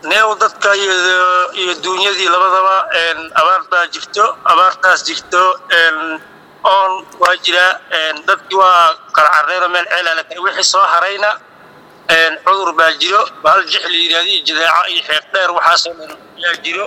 neew dadka iyo duunyadii labadaba abaar baa jirto abaartaas jirto oon waa jiraa dadkii waa kala carreero meel ceelala kale wixii soo harayna cudur baa jiro bahal jix la yidhahdo iyo jadaaco iyo xeeq dheer waxaasoo dhan yaa jiro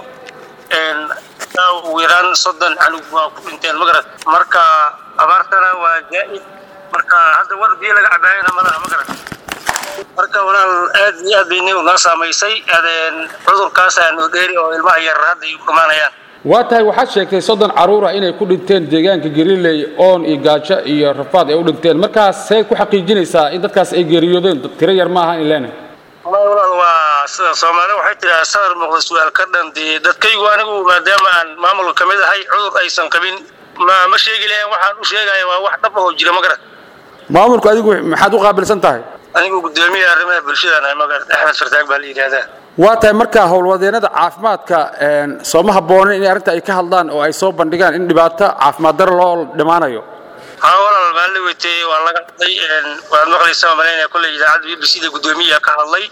ugu yaraan soddon canug waa ku dhinteen magarad marka abaartana waa zaa'id marka hadda war biyo laga cabaayana malaha magarad marka walaal aad iyo aad bay nin noo saamaysay cudurkaasaa noo dheeri oo ilmaha yar hadda ay u dhamaanayaan waa tahay waxaad sheegtay soddon carruur ah inay ku dhinteen deegaanka gariley oon iyo gaajo iyo rafaad ay u dhinteen markaas see ku xaqiijinaysaa in dadkaas ay geeriyoodeen tiro yar ma aha in leena walaal waa sida soomaali waxay tidhaha sadar muuqda su-aal ka dhan dee dadkaygu anigu maadaama aan maamulka ka mid ahay cudur aysan qabin ma ma sheegi lahayn waxaan u sheegaya waa wax dhab ahoo jira magarad maamulku adigu maxaad u qaabilsan tahay anigu gudoomiya arrimaha bulshadaan ahay magarad axmed fartaag baa la yidhaahdaa waa tahay marka howlwadeenada caafimaadka sooma habboonen inay arrinta ay ka hadlaan oo ay soo bandhigaan in dhibaato caafimaad daro loo dhimaanayo haa walaal maalin weytay waa laga hadlay waad maqlaysaa malaynaya kolley idaacadda b b c da guddoomiyaha ka hadlay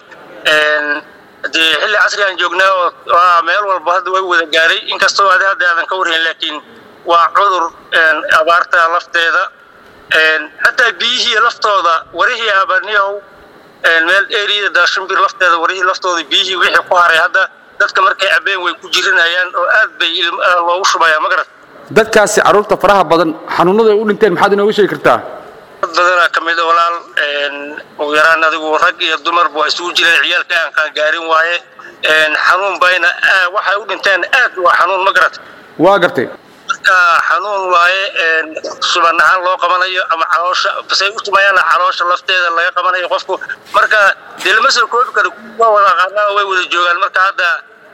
dee xilli casri aan joognaa oo waa meel walba hadda way wada gaaray inkastoo adi hadda aadan ka warhayn laakiin waa cudur abaarta lafteeda xataa biyihii laftooda warihii abaniyahow meel eriyada daashumbir lafteeda warihii laftooda biyihii wixii ku haray hadda dadka markay cabeen way ku jirinayaan oo aad bay loogu shubayaa magarad dadkaasi carruurta faraha badan xanuunada ay u dhinteen maxaad inooga sheegi kartaa dad badanaa ka mid a walaal ugu yaraan adigu rag iyo dumarba waa isugu jireen ciyaalka aan kaan gaarin waaye xanuun bayna waxay u dhinteen aad waa xanuun magarad waa gartay marka xanuun waaye suban ahaan loo qabanayo ama caloosha basay u sumayaana caloosha lafteeda laga qabanayo qofku marka dee lama soo koobi karo waa wada aqaanaa way wada joogaan marka hadda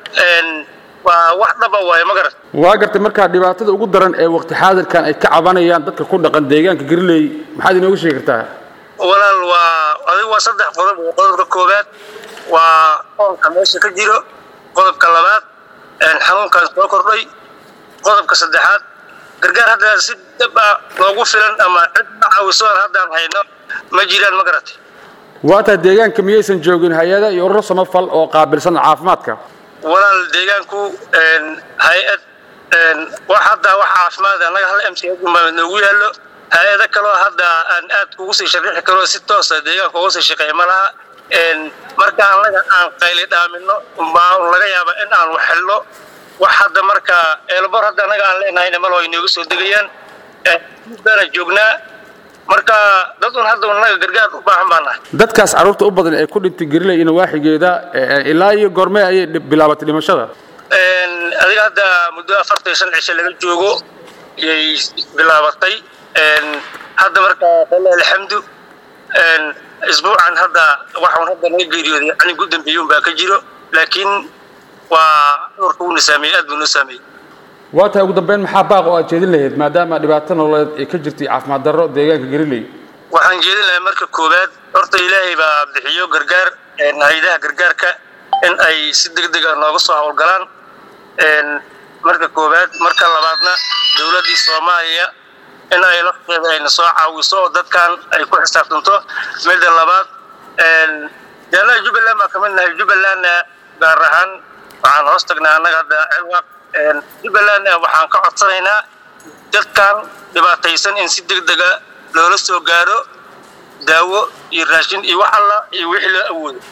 waa wax dhaba waaye magarad waa gartay markaa dhibaatada ugu daran ee waqti xaadirkan ay ka cabanayaan dadka ku dhaqan deegaanka gariley maxaad inooga sheegi kartaa walaal waa adigu waa saddex qodob qodobka koowaad waa oonka meesha ka jiro qodobka labaad xanuunkan soo kordhay qodobka saddexaad gargaar hadda si dab ah loogu filan ama cid caawisoon haddaan hayno ma jiraan ma garatay waa tahay deegaanka miyaysan joogin hay-ada iyo ururo samafal oo qaabilsan caafimaadka walaal deegaanku hay-ad wax hadda wax caafimaad annaga hal m c baa noogu yaallo hay-ado kaloo hadda aan aad kugu sii sharixi karo si toosa deegaanka uga sii shaqeeya ma laha marka annaga aan qayli dhaamino baa laga yaaba in aan wax helno wax hadda marka eelbor hadda annaga aan leenahayna malo ay nooga soo degayaan baana joognaa marka dad un hadda annaga gargaar u baahan baan nahay dadkaas carruurta u badan ee ku dhintay gariley ina waaxigeeda ilaa iyo goormee ayay bilaabatay dhimashada adiga hadda muddo afartan iyo shan cisho laga joogo yay bilaabatay hadda marka fala alxamdu isbuucan hadda waxaan hadda naga geeriyooday ani gu dambeeyuun baa ka jiro laakiin waa cudurka uuna saameeyey aad buu noo saameeyey waa tahay ugu dambeyn maxaa baaq oo aad jeedin lahayd maadaama dhibaato nololeed ay ka jirtay caafimaad darro deegaanka gariley waxaan jeedin lahaa marka koowaad horta ilaahay baa bixiyo gargaar hay-adaha gargaarka in ay si deg deg a nooga soo howlgalaan marka koowaad marka labaadna dowladdii soomaaliya in ay lafteeda ayna soo caawiso oo dadkan ay ku xisaabtanto midda labaad dee annaga jubbaland baa kamid nahay jubbalandna gaar ahaan waxaan hoos tagnaa annaga hadda cilwaq jubbalandna waxaan ka codsanaynaa dadkan dhibaataysan in si deg dega loola soo gaaro daawo iyo raashin iyo wax alla iyo wixii loo awoodo